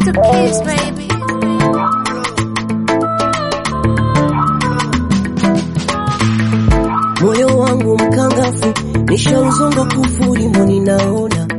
the kiss, baby. moyo wangu mkangafu, nishauzonga kufuri, mboni naona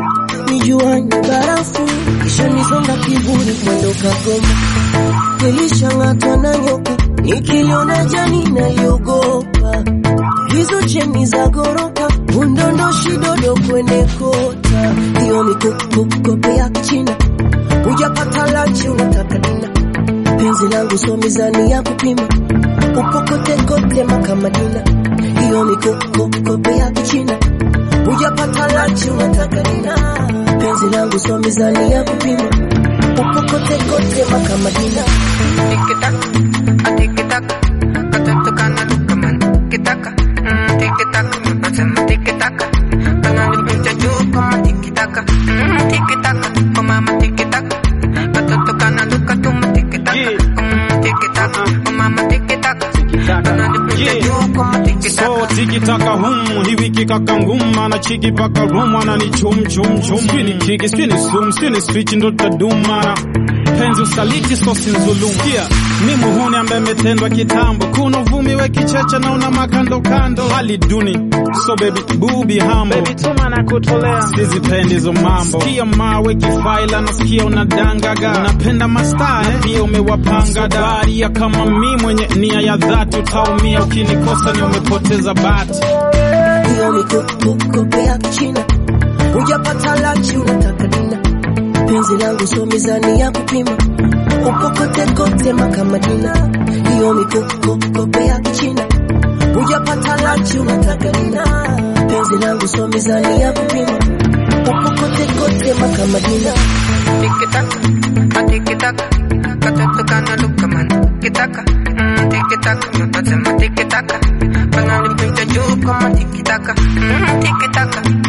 nijua ni barafu, kisha nizonga kivuli, mwendo kagoma, nilishang'atwa na nyoka, nikiliona jani naliogopa, hizo cheni za goroka, undondoshi dodo kwenye kota, hiyo mikukukope ya kichina, hujapata lanchi unataka dina, penzi langu so mizani ya kupima ukokotekote makamadina hiyo mikokokope ya kichina hujapata lanchi unataka dina penzi langu so mizani ya kupima ukokotekote makamadina Tiki-taka, a tiki-taka, katoto kana luka man. Tiki-taka, mm, tiki-taka, nasema tiki-taka. Kananipita juu kama tiki-taka, mm, tiki-taka, kwa mama tiki-taka. Katoto kana luka tuma tiki-taka, mm, tiki-taka, kwa mama tiki-taka. Kananipita juu kama tiki-taka. So tiki taka hum hii wiki kaka ngum ana chiki paka room ana ni chum chum chum Sini kiki sini sum sini switch ndo tadumana penzi usaliti so sinzulum Kia mi muhuni ambaye metendwa kitambo kuna uvumi we kicheche na una makando kando hali duni so baby bubi hambo baby tuma na kutolea sizipendi hizo mambo sikia mawe kifaila nasikia unadangaga unapenda mastaa eh? pia umewapanga daria kama mi mwenye nia ya dhati utaumia ukinikosa ni umepoteza bati hiyo mikokokope ya kichina hujapata lanchi unataka dina penzi langu so mizani ya kupima ukokotekote makamadina hiyo mikokokope ya kichina hujapata lanchi unataka dina penzi langu so mizani ya kupima ukokotekote makamadina Tiki-taka, a tiki-taka, katoto kana luka man. Tiki-taka, mm, tiki-taka, nasema tiki-taka. Kananipita juu kama tiki-taka, mm, tiki-taka,